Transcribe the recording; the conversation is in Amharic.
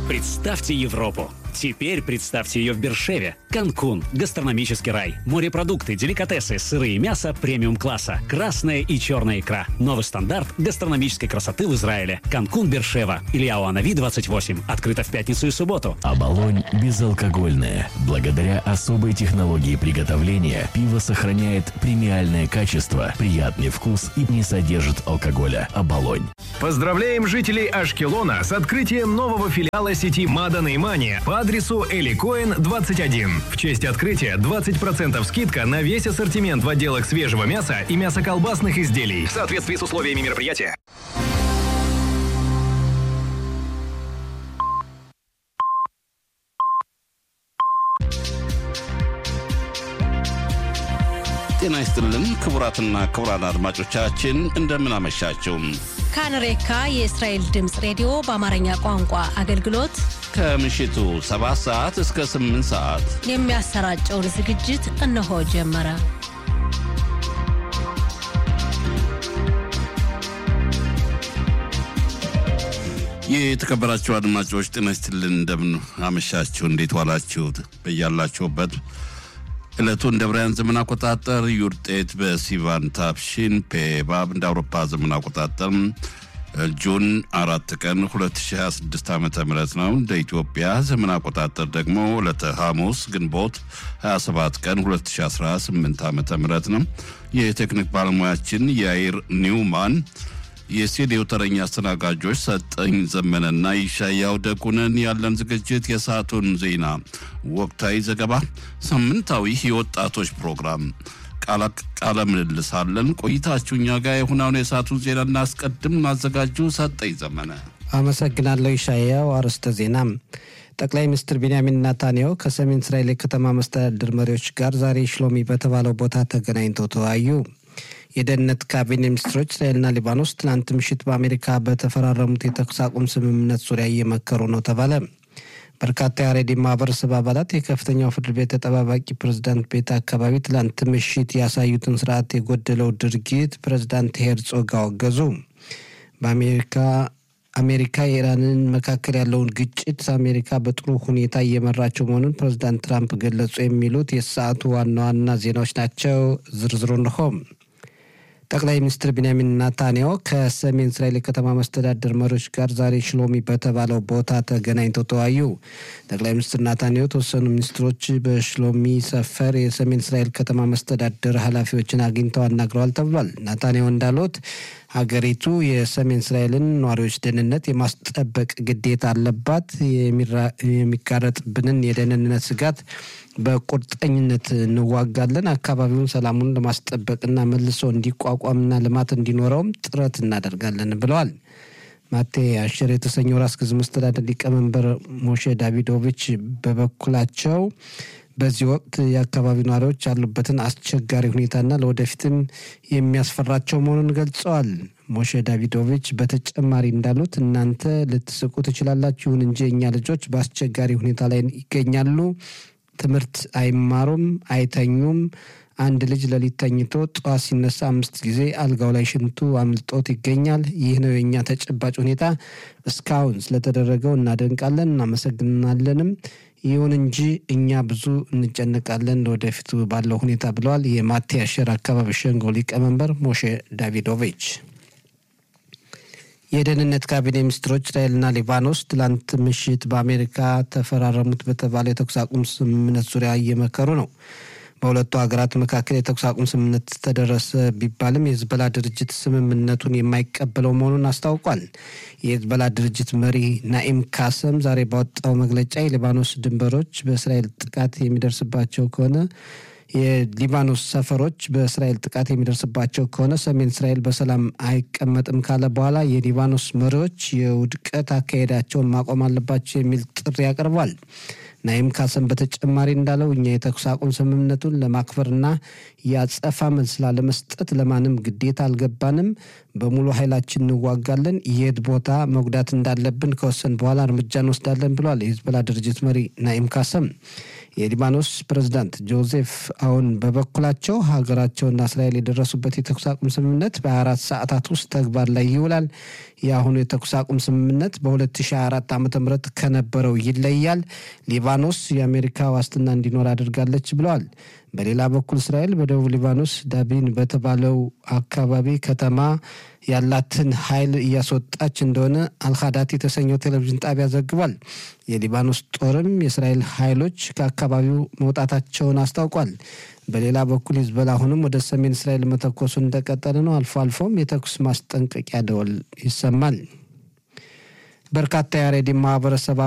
Представьте Европу. Теперь представьте ее в Бершеве. Канкун, гастрономический рай, морепродукты, деликатесы, сыры и мясо премиум-класса, красная и черная икра. Новый стандарт гастрономической красоты в Израиле. Канкун Бершева. Илья Уанави, 28. Открыто в пятницу и субботу. Оболонь безалкогольное. Благодаря особой технологии приготовления пиво сохраняет премиальное качество, приятный вкус и не содержит алкоголя. Оболонь. Поздравляем жителей Ашкелона с открытием нового филиала сети Мадан и Мани по адресу Эликоин 21. В честь открытия 20% скидка на весь ассортимент в отделах свежего мяса и мясоколбасных изделий в соответствии с условиями мероприятия. ጤና ይስጥልን ክቡራትና ክቡራን አድማጮቻችን እንደምን አመሻችሁ። ካንሬካ የእስራኤል ድምፅ ሬዲዮ በአማርኛ ቋንቋ አገልግሎት ከምሽቱ 7 ሰዓት እስከ 8 ሰዓት የሚያሰራጨውን ዝግጅት እነሆ ጀመረ። የተከበራችሁ አድማጮች ጤና ይስጥልን እንደምን አመሻችሁ፣ እንዴት ዋላችሁ? በያላችሁበት ዕለቱ እንደ ብራያን ዘመን አቆጣጠር ዩርጤት በሲቫን ታፕሺን ፔባብ እንደ አውሮፓ ዘመን አቆጣጠር ጁን አራት ቀን 2026 ዓ ም ነው። እንደ ኢትዮጵያ ዘመን አቆጣጠር ደግሞ ዕለተ ሐሙስ ግንቦት 27 ቀን 2018 ዓ ም ነው። የቴክኒክ ባለሙያችን የአይር ኒውማን የስቱዲዮ ተረኛ አስተናጋጆች ሰጠኝ ዘመነና ይሻያው ደጉነን። ያለን ዝግጅት የሰዓቱን ዜና፣ ወቅታዊ ዘገባ፣ ሳምንታዊ የወጣቶች ፕሮግራም፣ ቃለ ምልልስ አለን። ቆይታችሁ እኛ ጋር የሁናውን የሰዓቱን ዜና እናስቀድም። አዘጋጁ ሰጠኝ ዘመነ። አመሰግናለሁ ይሻያው። አርዕስተ ዜና ጠቅላይ ሚኒስትር ቤንያሚን ናታንያሁ ከሰሜን እስራኤል የከተማ መስተዳድር መሪዎች ጋር ዛሬ ሽሎሚ በተባለው ቦታ ተገናኝተው ተወያዩ። የደህንነት ካቢኔ ሚኒስትሮች እስራኤልና ሊባኖስ ትናንት ምሽት በአሜሪካ በተፈራረሙት የተኩስ አቁም ስምምነት ዙሪያ እየመከሩ ነው ተባለ። በርካታ የአሬዲ ማህበረሰብ አባላት የከፍተኛው ፍርድ ቤት ተጠባባቂ ፕሬዝዳንት ቤት አካባቢ ትላንት ምሽት ያሳዩትን ስርዓት የጎደለው ድርጊት ፕሬዝዳንት ሄርጾግ አወገዙ። በአሜሪካ አሜሪካ የኢራንን መካከል ያለውን ግጭት አሜሪካ በጥሩ ሁኔታ እየመራቸው መሆኑን ፕሬዝዳንት ትራምፕ ገለጹ። የሚሉት የሰዓቱ ዋና ዋና ዜናዎች ናቸው። ዝርዝሩ እንሆ። ጠቅላይ ሚኒስትር ቢንያሚን ናታንያሁ ከሰሜን እስራኤል የከተማ መስተዳደር መሪዎች ጋር ዛሬ ሽሎሚ በተባለው ቦታ ተገናኝተው ተወያዩ። ጠቅላይ ሚኒስትር ናታንያሁ የተወሰኑ ሚኒስትሮች በሽሎሚ ሰፈር የሰሜን እስራኤል ከተማ መስተዳደር ኃላፊዎችን አግኝተው አናግረዋል ተብሏል። ናታንያሁ እንዳሉት ሀገሪቱ የሰሜን እስራኤልን ነዋሪዎች ደህንነት የማስጠበቅ ግዴታ አለባት። የሚጋረጥብንን የደህንነት ስጋት በቁርጠኝነት እንዋጋለን። አካባቢውን ሰላሙን ለማስጠበቅና መልሶ እንዲቋቋምና ልማት እንዲኖረውም ጥረት እናደርጋለን ብለዋል። ማቴ አሸር የተሰኘው ራስ ገዝ መስተዳደር ሊቀመንበር ሞሼ ዳቪዶቪች በበኩላቸው በዚህ ወቅት የአካባቢው ነዋሪዎች ያሉበትን አስቸጋሪ ሁኔታና ለወደፊትም የሚያስፈራቸው መሆኑን ገልጸዋል። ሞሼ ዳቪዶቪች በተጨማሪ እንዳሉት እናንተ ልትስቁ ትችላላችሁ፣ ይሁን እንጂ እኛ ልጆች በአስቸጋሪ ሁኔታ ላይ ይገኛሉ። ትምህርት አይማሩም፣ አይተኙም። አንድ ልጅ ሌሊት ተኝቶ ጠዋት ሲነሳ አምስት ጊዜ አልጋው ላይ ሽንቱ አምልጦት ይገኛል። ይህ ነው የእኛ ተጨባጭ ሁኔታ። እስካሁን ስለተደረገው እናደንቃለን፣ እናመሰግናለንም። ይሁን እንጂ እኛ ብዙ እንጨነቃለን ለወደፊቱ ባለው ሁኔታ ብለዋል የማቴ አሸር አካባቢ ሸንጎ ሊቀመንበር ሞሼ ዳቪዶቪች። የደህንነት ካቢኔ ሚኒስትሮች እስራኤልና ሊባኖስ ትላንት ምሽት በአሜሪካ ተፈራረሙት በተባለ የተኩስ አቁም ስምምነት ዙሪያ እየመከሩ ነው። በሁለቱ ሀገራት መካከል የተኩስ አቁም ስምምነት ተደረሰ ቢባልም የህዝበላ ድርጅት ስምምነቱን የማይቀበለው መሆኑን አስታውቋል። የህዝበላ ድርጅት መሪ ናኢም ካሰም ዛሬ ባወጣው መግለጫ የሊባኖስ ድንበሮች በእስራኤል ጥቃት የሚደርስባቸው ከሆነ የሊባኖስ ሰፈሮች በእስራኤል ጥቃት የሚደርስባቸው ከሆነ ሰሜን እስራኤል በሰላም አይቀመጥም ካለ በኋላ የሊባኖስ መሪዎች የውድቀት አካሄዳቸውን ማቆም አለባቸው የሚል ጥሪ አቅርቧል። ናይም ካሰም በተጨማሪ እንዳለው እኛ የተኩስ አቁም ስምምነቱን ለማክበርና የአጸፋ መልስ ላለመስጠት ለማንም ግዴታ አልገባንም። በሙሉ ኃይላችን እንዋጋለን። የት ቦታ መጉዳት እንዳለብን ከወሰን በኋላ እርምጃ እንወስዳለን ብለዋል የሂዝቦላ ድርጅት መሪ ናኢም ካሰም። የሊባኖስ ፕሬዝዳንት ጆዜፍ አውን በበኩላቸው ሀገራቸውና እስራኤል የደረሱበት የተኩስ አቁም ስምምነት በ24 ሰዓታት ውስጥ ተግባር ላይ ይውላል። የአሁኑ የተኩስ አቁም ስምምነት በ2024 ዓ ም ከነበረው ይለያል። ሊባኖስ የአሜሪካ ዋስትና እንዲኖር አድርጋለች ብለዋል። በሌላ በኩል እስራኤል በደቡብ ሊባኖስ ዳቢን በተባለው አካባቢ ከተማ ያላትን ኃይል እያስወጣች እንደሆነ አልካዳት የተሰኘው ቴሌቪዥን ጣቢያ ዘግቧል። የሊባኖስ ጦርም የእስራኤል ኃይሎች ከአካባቢው መውጣታቸውን አስታውቋል። በሌላ በኩል ሂዝቦላ አሁንም ወደ ሰሜን እስራኤል መተኮሱን እንደቀጠለ ነው። አልፎ አልፎም የተኩስ ማስጠንቀቂያ ደወል ይሰማል። በርካታ የአሬዲ ማህበረሰብ